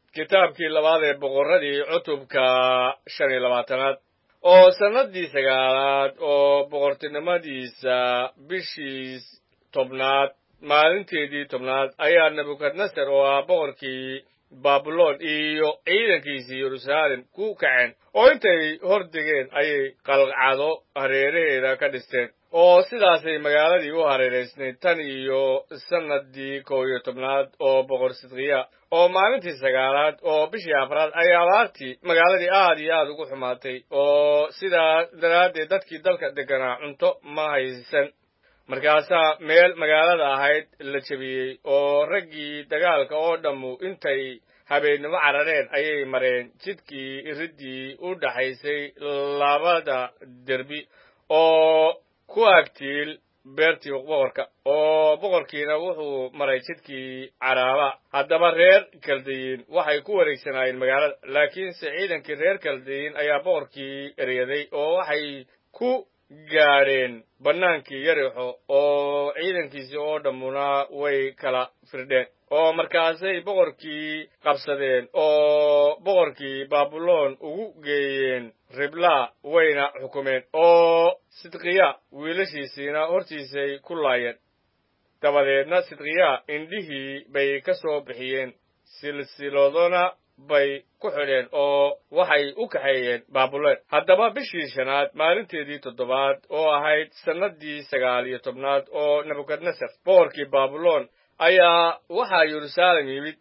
kitaabkii labaad ee boqorradii cutubka shan iyo labaatanaad oo sannaddii sagaalaad oo boqortinimadiisa bishii tobnaad maalinteedii tobnaad ayaa nebukadnesar oo ah boqorkii baabuloon iyo ciidankiisii yeruusaalem ku kaceen oo intay hor degeen ayay qalcado hareeraheeda ka dhisteen oo sidaasay magaaladii u hareeraysnayd tan iyo sannaddii kow iyo tobnaad oo boqor sidkiya oo maalintii sagaalaad oo bishii afraad ay abaartii magaaladii aad iyo aad ugu xumaatay oo sidaa daraaddeed dadkii dalka degganaa cunto ma haysan markaasaa meel magaalada ahayd la jebiyey oo raggii dagaalka oo dhammu intay habeennimo carareen ayay mareen jidkii iriddii u dhaxaysay labada derbi oo ku agtiil beertii boqorka oo boqorkiina wuxuu maray jidkii caraaba haddaba reer kaldayiin waxay ku wareegsanaayeen magaalada laakiinse ciidankii reer kaldayiin ayaa boqorkii eryaday oo waxay ku gaadheen bannaankii yarixo oo ciidankiisii oo dhammuna way kala firdheen oo markaasay boqorkii qabsadeen oo boqorkii baabuloon ugu geeyeen riblaa wayna xukumeen oo sidkiya wiilashiisiina hortiisay ku laayeen dabadeedna sidkiya indhihii bay ka soo bixiyeen silsiladona bay ku xidheen oo waxay u kaxeeyeen baabuloon haddaba bishii shanaad maalinteedii toddobaad oo ahayd sannaddii sagaal iyo tobnaad oo nebukadnesar boqorkii baabuloon ayaa waxaa yeruusaalem yimid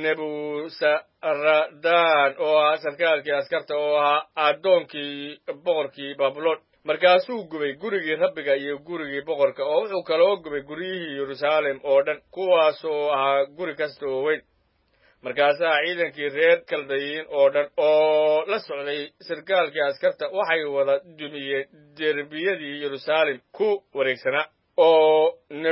nebusaradaan oo ahaa sarkaalkii askarta oo ahaa addoonkii boqorkii baabuloon markaasuu gubay gurigii rabbiga iyo gurigii boqorka oo wuxuu kaloo gubay guryihii yeruusaalem oo dhan kuwaasoo ahaa guri kasta oo weyn markaasaa ciidankii reer kaldayiin oo dhan oo la socday sarkaalkii askarta waxay wada dumiyeen derbiyadii yeruusaalem ku wareegsanaa oo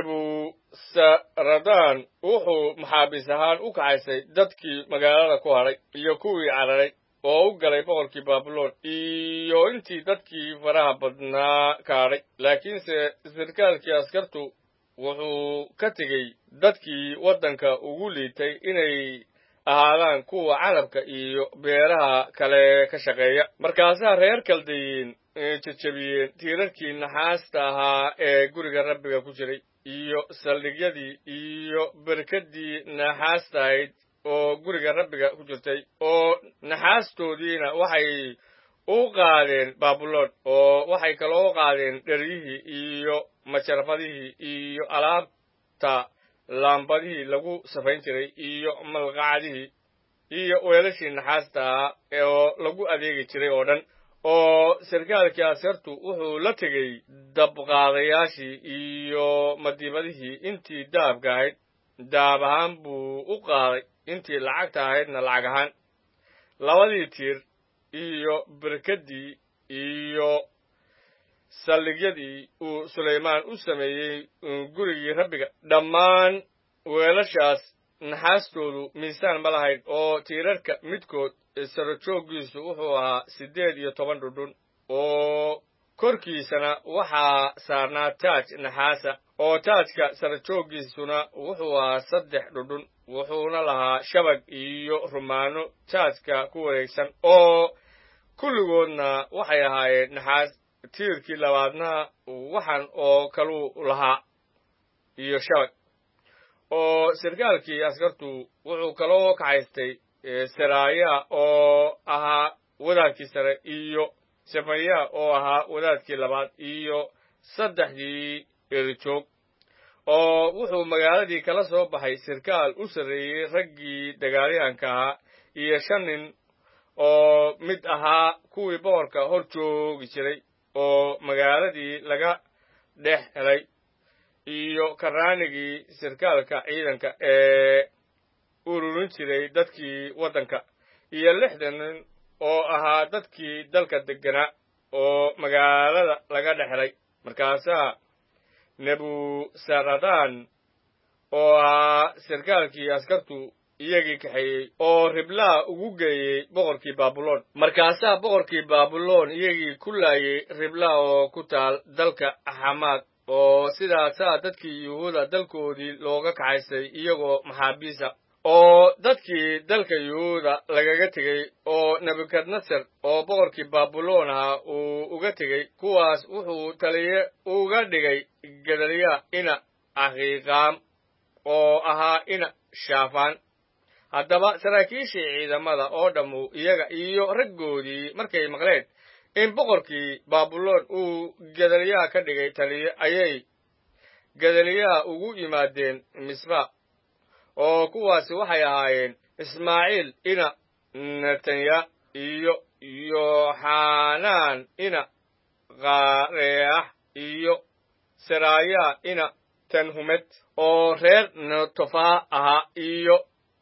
nebusaradaan wuxuu maxaabiis ahaan u kaxaysay dadkii magaalada ku hadhay iyo kuwii cararay oo u galay boqorkii baabuloon iyo intii dadkii faraha badnaa kaadhay laakiinse sarkaalkii askartu wuxuu ka tegey dadkii waddanka ugu liitay inay ahaadaan kuwa calabka iyo beeraha kale ka shaqeeya markaasaa reer kaldayiin jejebiyeen tiirarkii naxaasta ahaa ee guriga rabbiga ku jiray iyo saldhigyadii iyo berkaddii naxaasta ahayd oo guriga rabbiga ku jirtay oo naxaastoodiina waxay u qaadeen baabuloon oo waxay kaloo qaadeen dheryihii iyo majarfadihii iyo alaabta laambadihii lagu safayn jiray iyo malqacadihii iyo weelashii naxaasta ahaa oo lagu adeegi jiray oo dhan oo sarkaalkii askartu wuxuu la tegey dabqaadayaashii iyo madiibadihii intii daabka ahayd daab ahaan buu u qaaday intii lacagta ahaydna lacag ahaan labadii tiir iyo berkaddii iyo saldhigyadii uu sulaymaan u sameeyey gurigii rabbiga dhammaan weelashaas naxaastoodu miisaan ma lahayd oo tiirarka midkood sarajooggiisu wuxuu ahaa siddeed iyo toban dhudhun oo korkiisana waxaa saarnaa taaj naxaasa oo taajka sarajooggiisuna wuxuu ahaa saddex dhudhun wuxuuna lahaa shabag iyo rumaano taajka ku wareegsan oo kulligoodna waxay ahaayeen naxaas tiirkii labaadna waxan oo kaluu lahaa iyo shabag oo sarkaalkii askartu wuxuu kaloo kaxaystay saraaya oo ahaa wadaadkii sare iyo sefaya oo ahaa wadaadkii labaad iyo saddexdii erijoog oo wuxuu magaaladii kala soo baxay sarkaal u sarreeyey raggii dagaalyahanka ahaa iyo shan nin oo mid ahaa kuwii boqorka hor joogi jiray oo magaaladii laga dhex helay iyo karaanigii sarkaalka ciidanka ee ururin jiray dadkii waddanka iyo lixdan nin oo ahaa dadkii dalka degganaa oo magaalada laga dhex helay markaasaa nebusaradaan oo ahaa sarkaalkii askartu iyagii kaxeeyey oo riblaa ugu geeyey boqorkii baabuloon markaasaa boqorkii baabuloon iyagii ku laayey riblaa oo ku taal dalka xamaad oo sidaasaa dadkii yuhuuda dalkoodii looga kaxaysay iyagoo maxaabiisa oo dadkii dalka yuhuuda lagaga tegey oo nebukadnesar oo boqorkii baabuloon ahaa uu uga tegey kuwaas wuxuu taliye uga dhigay gedaliya ina ahiiqaam oo ahaa ina shaafaan haddaba saraakiishii ciidamada oo dhammu iyaga iyo raggoodii markay maqleen in boqorkii baabuloon uu gedaliyaa ka dhigay taliye ayay gedaliyaa ugu yimaadeen misra oo kuwaasi waxay ahaayeen ismaaciil ina netanya iyo yoxanaan ina kaareex iyo seraayaa ina tanhumed oo reer netofaa ahaa iyo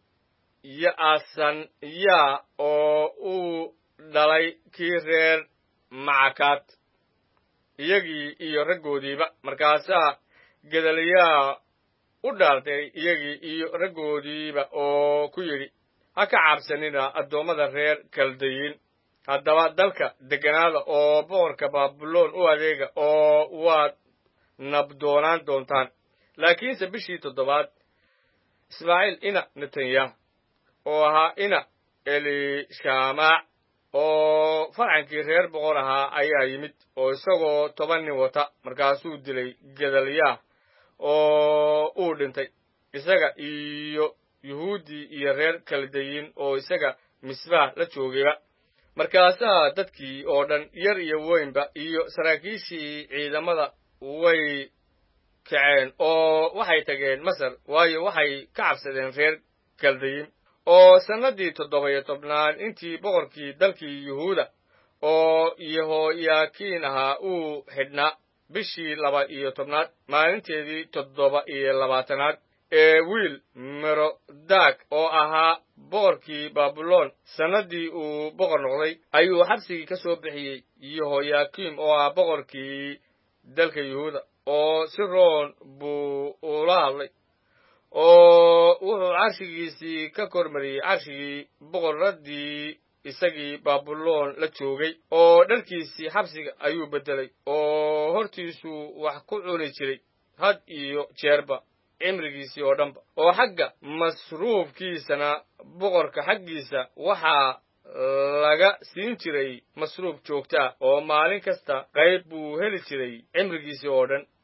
ya'asanya oo uu dhalay kii reer macakaad iyagii iyo raggoodiiba markaasaa gedaliyaa u dhaartay iyagii iyo raggoodiiba oo ku yidhi ha ka cabsanina addoommada reer kaldayiin haddaba dalka degganaada oo boqorka baabuloon u adeega oo waad nabdoonaan doontaan laakiinse bishii toddobaad ismaaciil ina netanyah oo ahaa ina elishamac oo farcankii reer boqor ahaa ayaa yimid oo isagoo toban nin wata markaasuu dilay gedalyaah oo uu dhintay isaga iyo yuhuuddii iyo reer kaldayin oo isaga misbaah la joogayba markaasaa dadkii oo dhan yar iyo weynba iyo saraakiishii ciidamada way kaceen oo waxay tageen masar waayo waxay ka cabsadeen reer kaldayin oo sannaddii toddoba iyo tobnaad intii boqorkii dalkii yuhuuda oo yehoyaakiin ahaa uu xidhnaa bishii laba iyo tobnaad maalinteedii toddoba iyo labaatanaad ee wiil merodaag oo ahaa boqorkii baabuloon sannaddii uu boqor noqday ayuu xabsigii ka soo bixiyey yehoyaakiim oo ah boqorkii dalka yuhuuda oo si roon buu ula hadlay oo wuxuu carshigiisii ka kormariyey carshigii boqorraddii isagii baabuloon la joogay oo dharkiisii xabsiga ayuu beddelay oo hortiisuu wax ku cuni jiray had iyo jeerba cimrigiisii oo dhanba oo xagga masruufkiisana boqorka xaggiisa waxaa laga siin jiray masruuf joogtaa oo maalin kasta qayb buu heli jiray cimrigiisii oo dhan